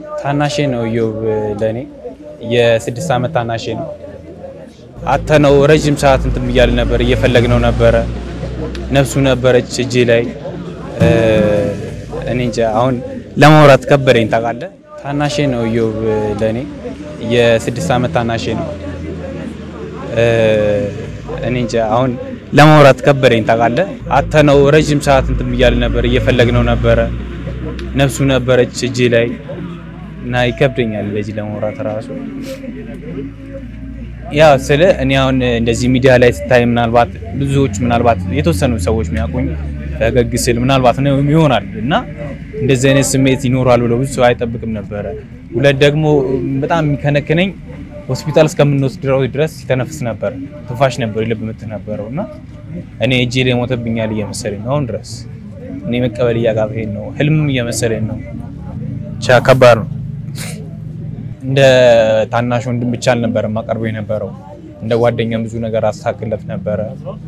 ታናሼ ነው እዮብ ለእኔ የስድስት ዓመት ታናሼ ነው። አተነው ረዥም ሰዓት እንትን ብያል ነበር እየፈለግነው ነበረ። ነፍሱ ነበረች እጄ ላይ እኔ እንጃ አሁን ለማውራት ከበደኝ ታውቃለህ። ታናሼ ነው እዮብ ለእኔ የስድስት ዓመት ታናሼ ነው። እኔ እንጃ አሁን ለማውራት ከበደኝ ታውቃለህ። አተነው ረዥም ሰዓት እንትን ብያል ነበር እየፈለግነው ነበረ። ነፍሱ ነበረች እጄ ላይ እና ይከብደኛል ለዚህ ለማውራት ራሱ ያው ስለ እኔ አሁን እንደዚህ ሚዲያ ላይ ስታይ ምናልባት ብዙዎች ምናልባት የተወሰኑ ሰዎች የሚያውቁኝ ፈገግ ስል ምናልባት ነው ይሆናል እና እንደዚህ አይነት ስሜት ይኖራል ብሎ ብዙ ሰው አይጠብቅም ነበረ። ሁለት ደግሞ በጣም የሚከነክነኝ ሆስፒታል እስከምንወስደው ድረስ ሲተነፍስ ነበር፣ ትንፋሽ ነበር፣ የልብ ምት ነበረው እና እኔ እጄ ላይ ሞተብኛል እየመሰለኝ ነው አሁን ድረስ እኔ መቀበል እያቃተኝ ነው፣ ህልምም እየመሰለኝ ነው። ብቻ ከባድ ነው። እንደ ታናሽ ወንድም ብቻ አልነበረም ማቀርበው የነበረው እንደ ጓደኛም ብዙ ነገር አስተካክለት ነበረ።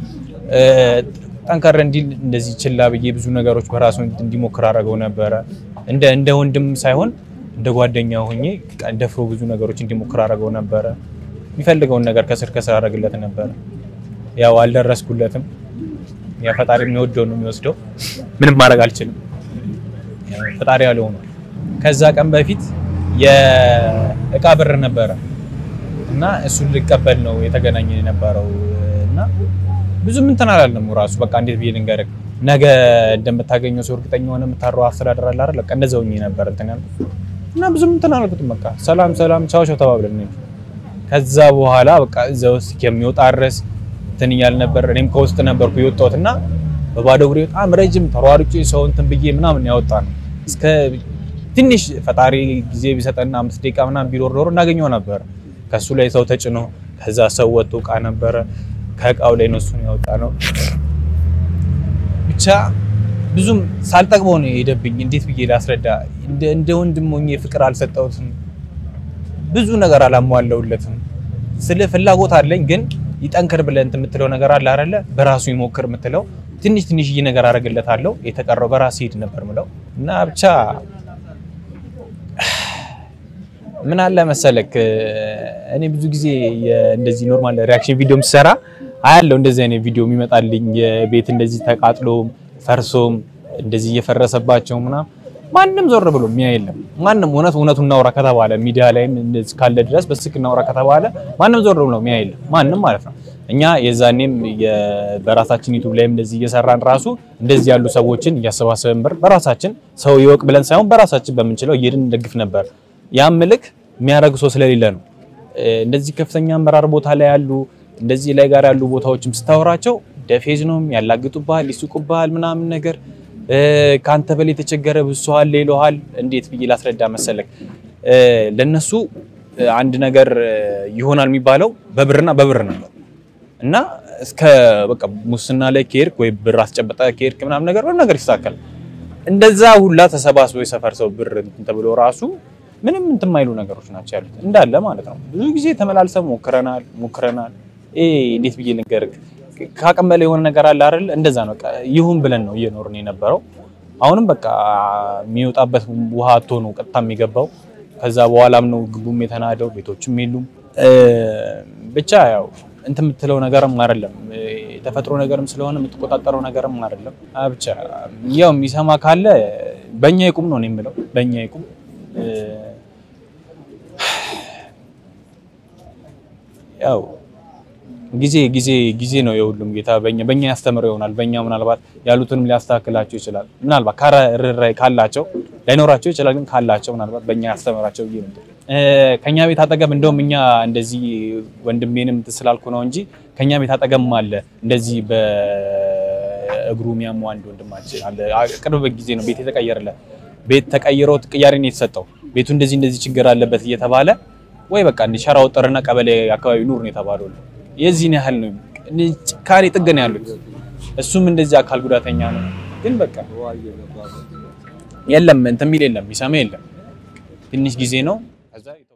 ጠንከር እንዲል እንደዚህ ችላ ብዬ ብዙ ነገሮች በራሱ እንዲሞክር አደረገው ነበረ። እንደ እንደ ወንድም ሳይሆን እንደ ጓደኛ ሆኜ ደፍሮ ብዙ ነገሮች እንዲሞክር አደረገው ነበረ። የሚፈልገውን ነገር ከስር ከስር አደረግለት ነበረ። ያው አልደረስኩለትም። ያ ፈጣሪ የሚወደው ነው የሚወስደው። ምንም ማድረግ አልችልም። ፈጣሪ ያለው ሆኗል። ከዛ ቀን በፊት የእቃ ብር ነበረ እና እሱን ልቀበል ነው የተገናኘ የነበረው እና ብዙም እንትን አላለም ራሱ በቃ እንዴት ብዬ ልንገርህ፣ ነገ እንደምታገኘው ሰው እርግጠኛ ሆነ የምታረው አስተዳደር አለ አይደል? በቃ እንደዛው ነበር እንትን ያልኩት እና ብዙም እንትን አላልኩትም። በቃ ሰላም ሰላም ቻው ቻው ተባብለን ነው። ከዛ በኋላ በቃ እዛ ውስጥ የሚወጣ ድረስ እንትን እያል ነበር። እኔም ከውስጥ ነበርኩ የወጣሁት እና በባዶ እግሬ በጣም ረጅም ተሯሩጬ ሰው እንትን ብዬ ምናምን ያወጣ ነው እስከ ትንሽ ፈጣሪ ጊዜ ቢሰጠና አምስት ደቂቃ ምናምን ቢኖር ኖሮ እናገኘው ነበር። ከሱ ላይ ሰው ተጭኖ ከዛ ሰው ወጥቶ እቃ ነበረ ከእቃው ላይ ነው እሱን ያወጣ ነው። ብቻ ብዙም ሳልጠቅመው ነው የሄደብኝ። እንዴት ብዬ ላስረዳ? እንደ ወንድም ሆኜ ፍቅር አልሰጠሁትም። ብዙ ነገር አላሟለውለትም። ስለ ፍላጎት አለኝ ግን ይጠንክር ብለህ እንትን የምትለው ነገር አለ አይደለ? በራሱ ይሞክር የምትለው ትንሽ ትንሽዬ ነገር አደርግለታለሁ። የተቀረው በራሱ ሂድ ነበር ምለው እና ብቻ ምን አለ መሰለክ እኔ ብዙ ጊዜ እንደዚህ ኖርማል ሪያክሽን ቪዲዮም ስሰራ አያለው እንደዚህ አይነት ቪዲዮ የሚመጣልኝ የቤት እንደዚህ ተቃጥሎም ፈርሶም እንደዚህ እየፈረሰባቸው ምናምን ማንም ዞር ብሎ የሚያ የለም። ማንም እውነት እውነቱን እናውራ ከተባለ ሚዲያ ላይም እንደዚህ ካለ ድረስ በስልክ እናውራ ከተባለ ማንም ዞር ብሎ የሚያ የለም። ማንም ማለት ነው። እኛ የዛኔም በራሳችን ዩቱብ ላይም እንደዚህ እየሰራን ራሱ እንደዚህ ያሉ ሰዎችን እያሰባሰብን ብር በራሳችን ሰው ይወቅ ብለን ሳይሆን በራሳችን በምንችለው እየሄድን እንደግፍ ነበር። ያም ምልክ የሚያደርግ ሰው ስለሌለ ነው። እንደዚህ ከፍተኛ አመራር ቦታ ላይ ያሉ እንደዚህ ላይ ጋር ያሉ ቦታዎችም ስታወራቸው ደፌዝ ነው ያላግጡብሃል፣ ይሱቁብሃል ምናምን ነገር ከአንተ በላይ የተቸገረ ብሶሃል ይለሃል። እንዴት ብዬ ላስረዳ መሰለክ ለነሱ አንድ ነገር ይሆናል የሚባለው በብርና በብር ነበር እና እስከ በቃ ሙስና ላይ ከሄድክ ወይ ብር አስጨበጠ ከሄድክ ምናምን ነገር ምንም ነገር ይስተካከል። እንደዛ ሁላ ተሰባስቦ የሰፈር ሰው ብር እንትን ተብሎ ራሱ ምንም እንትን የማይሉ ነገሮች ናቸው ያሉት እንዳለ ማለት ነው። ብዙ ጊዜ ተመላልሰን ሞክረናል ሞክረናል። እንዴት ብዬ ልንገርህ ከአቅም በላይ የሆነ ነገር አለ አይደል? እንደዛ ነው። በቃ ይሁን ብለን ነው እየኖርን የነበረው። አሁንም በቃ የሚወጣበት ውሃ አቶ ነው ቀጥታ የሚገባው። ከዛ በኋላም ነው ግቡም የተናደው፣ ቤቶችም የሉም። ብቻ ያው እንትን የምትለው ነገርም አይደለም፣ የተፈጥሮ ነገርም ስለሆነ የምትቆጣጠረው ነገርም አይደለም። ብቻ ያው የሚሰማ ካለ በእኛ ይቁም ነው የምለው፣ በእኛ ይቁም። ያው ጊዜ ጊዜ ጊዜ ነው የሁሉም ጌታ። በእኛ በእኛ ያስተምረው ይሆናል። በእኛ ምናልባት ያሉትንም ሊያስተካክላቸው ይችላል። ምናልባት ካረራይ ካላቸው ላይኖራቸው ይችላል፣ ግን ካላቸው ምናልባት በእኛ ያስተምራቸው ብዬ ነው። ከኛ ቤት አጠገብ እንደውም እኛ እንደዚህ ወንድሜንም እንትን ስላልኩ ነው እንጂ ከኛ ቤት አጠገብም አለ እንደዚህ በእግሩ የሚያሙ አንድ ወንድማችን አለ። ቅርብ ጊዜ ነው ቤት የተቀየረለት። ቤት ተቀይሮ ቅያሬ ነው የተሰጠው። ቤቱ እንደዚህ እንደዚህ ችግር አለበት እየተባለ ወይ በቃ እንደ ሸራ ወጠርና ቀበሌ አካባቢ ኑር ነው የተባለው። የዚህን ያህል ነው ጭካኔ ጥግ ነው ያሉት። እሱም እንደዚህ አካል ጉዳተኛ ነው። ግን በቃ የለም እንትን የሚል የለም የሚሰማ የለም። ትንሽ ጊዜ ነው ከዛ